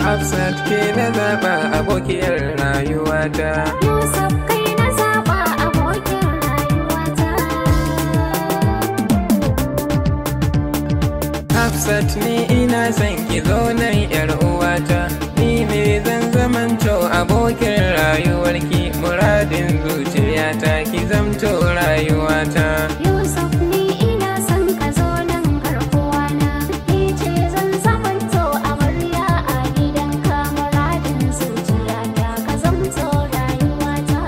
Hafsat ke na zaɓa abokiyar rayuwata. Yusuf kai na zaɓa abokin rayuwata. Hafsat ni ina son ki zo nan yar uwata. Ni ne zan zamanto abokin rayuwarki muradin zuciyata ki zamto rayuwata. Yusuf ni ina son ka zo nan garkuwana. Ni ce zan zamanto amarya a gidanka muradin zuciyata ka zamto rayuwata.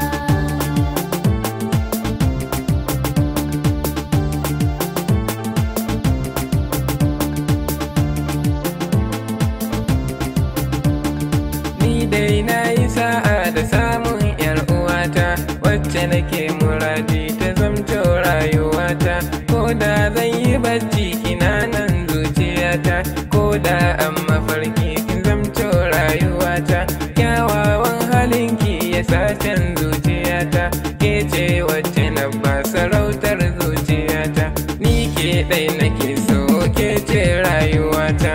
Ni dai na yi sa'a da samun yar uwata wacce nake muradi ta zamto rayuwata ko da zan yi bacci kina nan zuciyata ko da an mafarki kin zamto rayuwata kyawawan halinki ya sacen zuciyata ke ce wacce na ba sarautar zuciyata ni ke ɗai nake so ke ce rayuwata.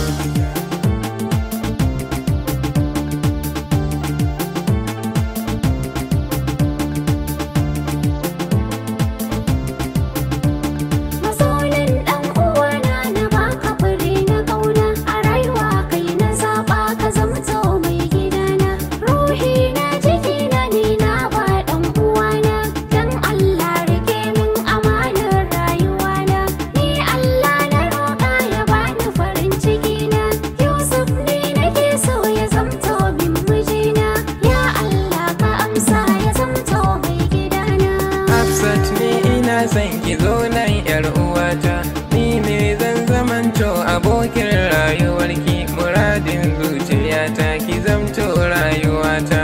Masonin ɗan uwana na baka fure na ƙauna a rayuwa kai na zaɓa ka zamto mai gidana ruhi na jikina ni na ba ɗan uwana dan Allah rike min amanar rayuwana ni Allah na roƙa ya bani farin cikina Yusuf ni nake so ya zamto min mijina ya Allah ka amsa ya zamto mai gidana Hafsat ni ina son ki zo nan yar uwata ni ne zan zamanto abokin rayuwarki muradin zuciyata ki zamto rayuwata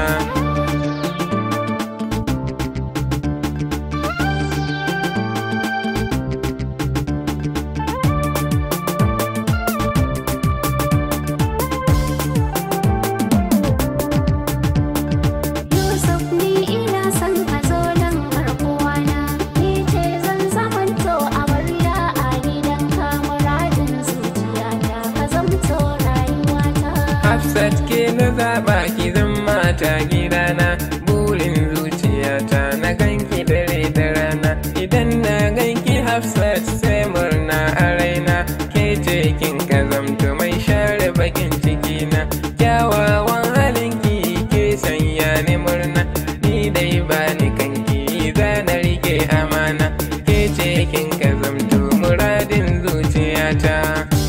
Yusuf ni ina son ka zo nan garkuwana Ni ce zan zamanto amarya a gidanka muradin zuciyata ka zamto rayuwata Hafsat ke na zaɓa ki zan mata gidana burin zuciyata na ganki dare da rana idan na ganki Hafsat sai murna a raina ke ce kin ka zamto mai share bakin cikina kyawawan halinki ke sanya ni murna ni dai ba ni kanki zana rike amana ke ce kin ka zamto muradin zuciyata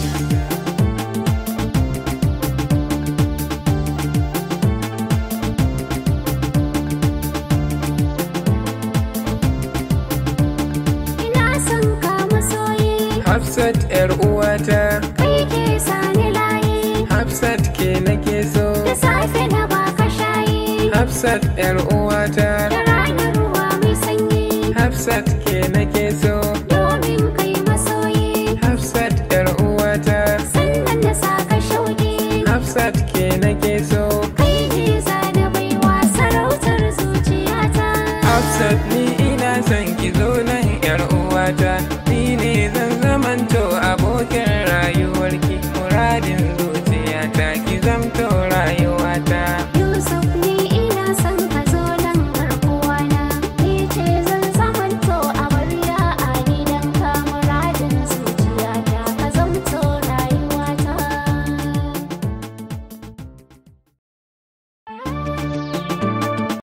Ina son ka masoyi Hafsat yar uwata kai ke sani layi Hafsat ke nake so Da safe na baka shayi Hafsat yar uwata Da rana ruwa mai sanyi Hafsat ke nake so Domin kai masoyi Hafsat yar uwata Sannan na saka shauki Hafsat ke nake so Kai ne zana baiwa sarautar zuciyata Hafsat ni ina son ki zo nan yar uwata ni ne zan zamanto abokin rayuwarki muradin zuciyata